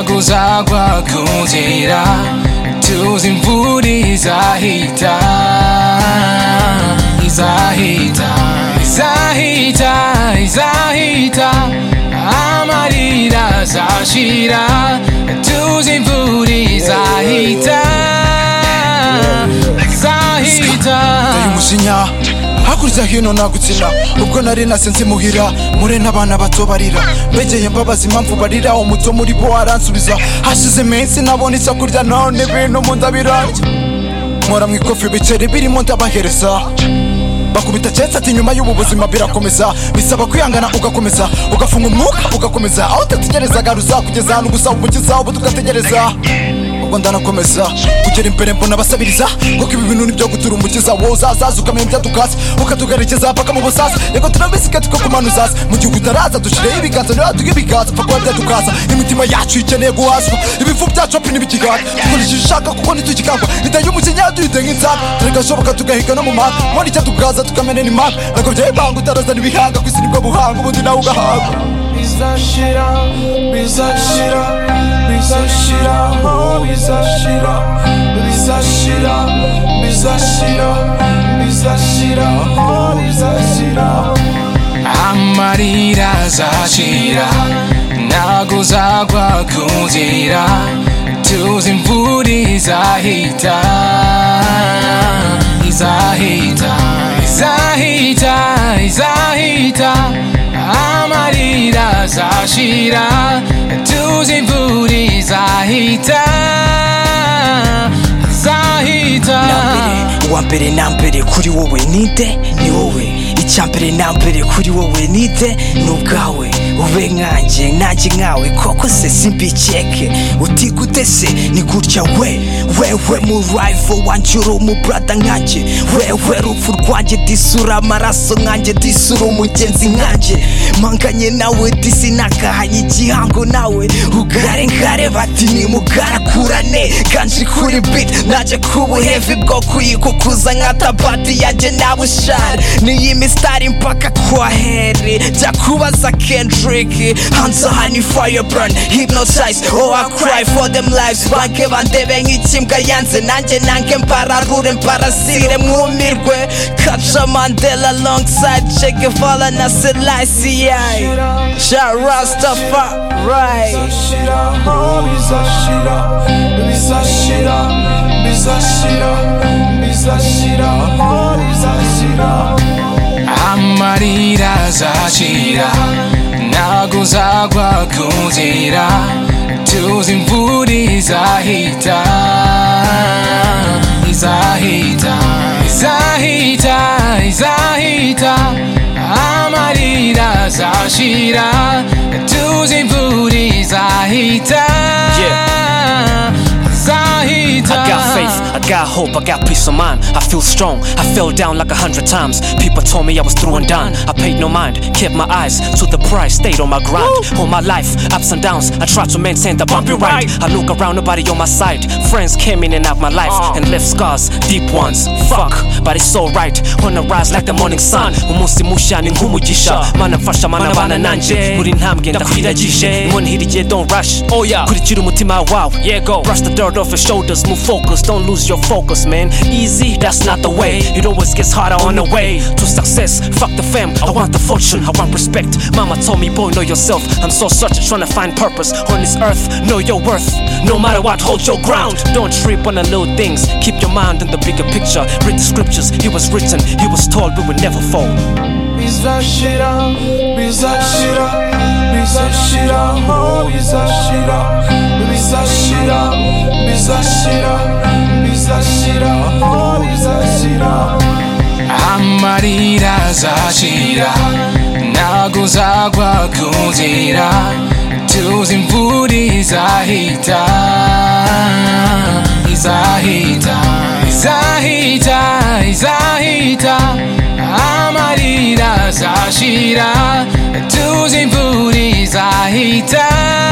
tuzagwa ku nzira tuzi imvura izahita izahita izahita izahita amarira azashira tuzi imvura izahita izahita Teye umujinya hakurya hino nagutsina ubwo nari nasenze muhira mure n'abana bato barira mbegeye mbabaza impamvu barira umuto muri bo aransubiza hashize iminsi nabona icyo kurya none ibintu mu nda birarya nkora mu ikofi ibiceri birimo ndabahereza bakubita cyetse ati nyuma y'ubu buzima birakomeza bisaba kwihangana ugakomeza ugafunga umwuka ugakomeza aho utategerezaga ruzakugeza ahantu gusa umukiza ubu tugategereza ubwo ndanakomeza kugera imbere mbona basabiriza kuko ibi bintu nibyo gutura umukiza wowe uzazaza ukamenya ibyo dukasa ukatugarerekeza paka mu busaza yego turabisika tukakumana uzaza mu gihe utaraza dushyireho ibiganza niba tuga ibiganza paka wabya dukaza imitima yacu ikeneye guhazwa ibivu byacu api ntibikigana dukurikije ushaka kuko ntitukikangwa iteye umukinya tuyite nk'inzara turegashoboka tugahiga no mu muhanda muri icyo tukaza tukamena n'imanga ntabwo byayibanga utarazana ibihanga ku isi nibwo buhanga ubundi nawe ugahabwa bizashira bizashira bizashira oh, bizashira bizashira bizashira bizashira oh, bizashira amarira azashira ntago uzagwa ku nzira tuzi imvura izahita izahita izahita izahita amarira azashira tuzi imvura izahita izahita uwa mbere na mbere kuri wowe ninde ni wowe icya mbere na mbere kuri wowe ninde ni ubwawe ube nkanjye nanjye nkawe koko se simbikeke utigute se ni gutya we wewe murayivo wanjye uri umubrada nkanjye wewe rupfu rwanjye disura amaraso nkanjye disura umugenzi nkanjye manganye nawe disi nakahanye igihango nawe ugare nkare bati nimugarakurane kanji kuri bit naje kubuhevi bwo kuyikukuza nka tabati yanjye nawe ushare niyi misitari mpaka kwa heri jya kubaza kendrick hanze aha ni fireburn hypnotize oh I cry for them lives banke bandebe nk'ikimbwa yanze nanjye nange mbararure mbarasire mwumirwe kaca mandela alongside che guevara na selassie ja rastafa right bizashira oh, bizashira bizashira bizashira bizashira oh, bizashira amarira azashira ntago uzagwa ku nzira tuzi imvura izahita izahita izahita izahita amarira azashira tuzi imvura izahita izahita I got faith, I got hope, I got peace of mind. I feel strong, I fell down like a hundred times. People told me I was through and done. I paid no mind, kept my eyes to the prize, stayed on my grind. All my life, ups and downs, I tried to maintain the bumpy ride. I look around, nobody on my side. Friends came in and out my life and left scars, deep ones. Fuck, but it's alright. Wanna rise like the morning sun. Umunsi mushani nk'umugisha, manafasha manabana nanje. Buri ntambwe ndakwiragije, inkoni don't rush. Oh yeah, kurikira umutima wawe. Yeah go, brush the dirt off your shoulders, move focus, don't lose your focus, man. Easy, that's not the way. It always gets harder on the way to success. Fuck the fam, I want the fortune, I want respect. Mama told me, boy, know yourself. I'm so searching, trying to find purpose on this earth. Know your worth, no matter what, hold your ground. Don't trip on the little things. Keep your mind on the bigger picture. Read the scriptures, it was written, it was told, we would never fall. bizashira bizashira bizashira oh bizashira bizashira bizashira bizashira oh bizashira amarira azashira ntago uzagwa ku nzira tuzi imvura izahita izahita izahita izahita amarira azashira tuzi imvura izahita